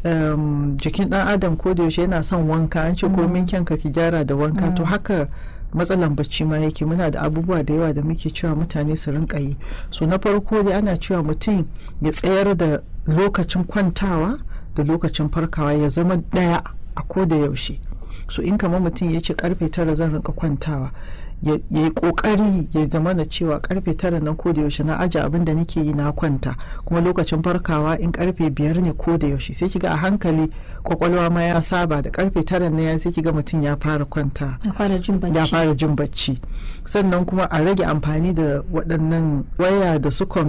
um, jikin dan adam ko da yaushe yana son wanka an ce komin kyanka ki gyara da wanka to haka matsalan bacci ma yake muna da abubuwa da yawa da muke cewa mutane su rinka yi so na farko dai ana cewa mutum ya tsayar da lokacin kwantawa da lokacin farkawa ya zama daya a ko da yaushe so in kamar mutum ya ce karfe tara zan rinka kwantawa ya yi kokari ya zama da cewa karfe tara nan ko da yaushe na aje abin da nake yi na kwanta kuma lokacin farkawa in karfe biyar ne ko da yaushe sai kiga a hankali kwakwalwa ma ya saba da karfe tara na ya sai kiga mutum ya fara kwanta ya fara jin bacci ya fara jin bacci sannan kuma a rage amfani da waɗannan waya da su